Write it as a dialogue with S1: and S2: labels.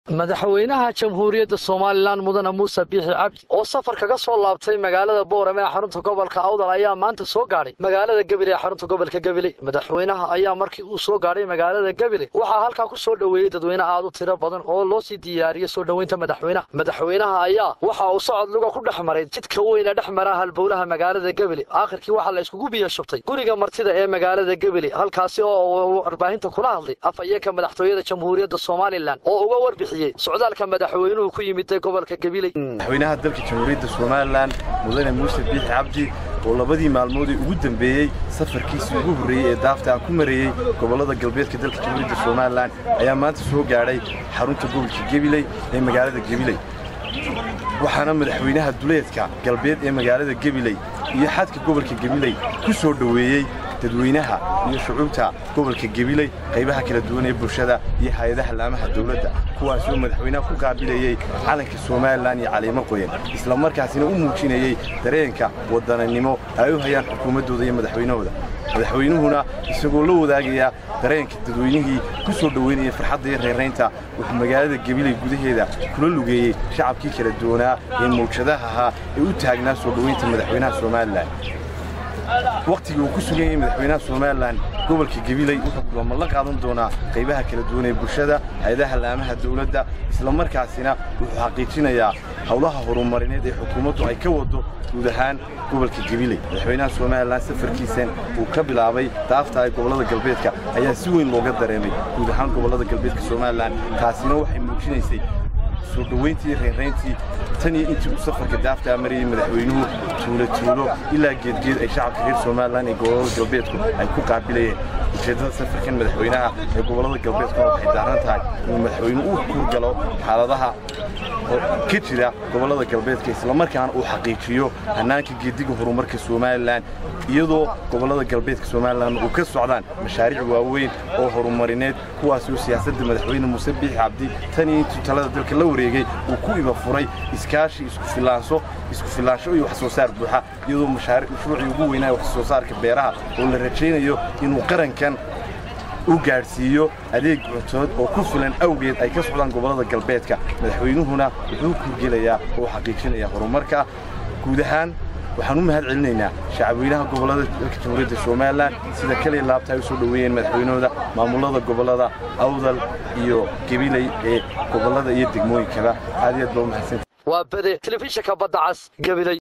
S1: madaxweynaha jamhuuriyadda somalilan mudane muuse biixi cabdi oo safar kaga soo laabtay magaalada boorame ee xarunta gobolka awdal ayaa maanta soo gaadhay magaalada gebile ee xarunta gobolka gebile madaxweynaha ayaa markii uu soo gaadhay magaalada gebile waxaa halkaa ku soo dhoweeyey dadweyne aad u tiro badan oo loo sii diyaariyey soo dhoweynta madaxweynaha madaxweynaha ayaa waxa uu socod luga ku dhex maray jidka weyne dhex mara halbowlaha magaalada gebile aakhirkii waxaa la iskugu biyo shubtay guriga martida ee magaalada gebile halkaasi oo warbaahinta kula hadlay afhayeenka madaxtooyada jamhuuriyadda somalilan oo uga warbixiyey socdaalka madaxweynuhu ku yimid gobolka gabiley
S2: madaxweynaha dalka jamhuuriyadda somalilan mudane muuse biixi cabdi oo labadii maalmoodee ugu dambeeyey safarkiisii ugu horreeyey ee daafta ku mareeyey gobollada galbeedka dalka jamhuuriyadda somalilan ayaa maanta soo gaadhay xarunta gobolka gebiley ee magaalada gebiley waxaana madaxweynaha duleedka galbeed ee magaalada gebiley iyo xadka gobolka gebiley ku soo dhoweeyey dadweynaha iyo shucuubta gobolka gebiley qaybaha kala duwan ee bulshada iyo hay-adaha laamaha dawladda kuwaasoo madaxweynaha ku qaabilayey calanka somalilan iyo caliimo qoyan isla markaasina u muujinayey dareenka waddananimo ay u hayaan xukuumaddooda iyo madaxweynahooda madaxweynuhuna isagoo la wadaagayaa dareenka dadweynihii ku soo dhoweynayay farxadda iyo reeraynta wuxuu magaalada gebiley gudaheeda kula lugeeyey shacabkii kala duwanaa ee mawjadaha ahaa ee u taagnaa soo dhoweynta madaxweynaha somalilan wakhtigii uu ku sugan yahay madaxweynaha somalilan gobolka gebiley wuxuu kulamo la qaadan doonaa qaybaha kala duwan ee bulshada hay-adaha laamaha dawladda isla markaasina wuxuu xaqiijinayaa howlaha horumarineed ee xukuumaddu ay ka wado guud ahaan gobolka gebiley madaxweynaha somalilan safarkiisan uu ka bilaabay daafta ee gobollada galbeedka ayaa si weyn looga dareemay guud ahaan gobollada galbeedka somalilan taasina waxay muujinaysay soo dhoweyntii reerayntii tan iyo intii uu safarka daaftaa marayey madaxweynuhu tuulo tuulo ilaa geedgeed ay shacabka reer somalilan ee gobollada galbeedku ay ku qaabilayeen ujeeddada safarkan madaxweynaha ee gobollada galbeedkuna waxay daaran tahay inuu madaxweynuhu u kurgalo xaaladaha ka jira gobollada galbeedka islamarkaana uu xaqiijiyo hannaanka geediga horumarka somalilan iyadoo gobollada galbeedka somalilan uu ka socdaan mashaariic waaweyn oo horumarineed kuwaasoo siyaasadda madaxweyne muuse biixi cabdi tan iyo intuu talada dalka la wareegay uu ku iba furay iskaashi isku filaansho isku filaansho iyo wax soo saar buuxa iyadoo mashruucii ugu weynaa wax soo saarka beeraha oo la rajaynayo inuu qarankan u gaadhsiiyo adeeg cuntood oo ku filan awgeed ay ka socdaan gobollada galbeedka madaxweynuhuna wuxuu kurgelayaa oo xaqiijinayaa horumarka guud ahaan waxaan u mahad celinaynaa shacabweynaha gobollada dalka jamhuuriyadda somalilan sida kaliya laabta ay u soo dhoweeyeen madaxweynahooda maamullada gobollada awdal iyo gebiley ee gobollada iyo degmooyinkaba aad iyo aad baa u mahadsanta
S1: waa bade telefishinka badda cas gabiley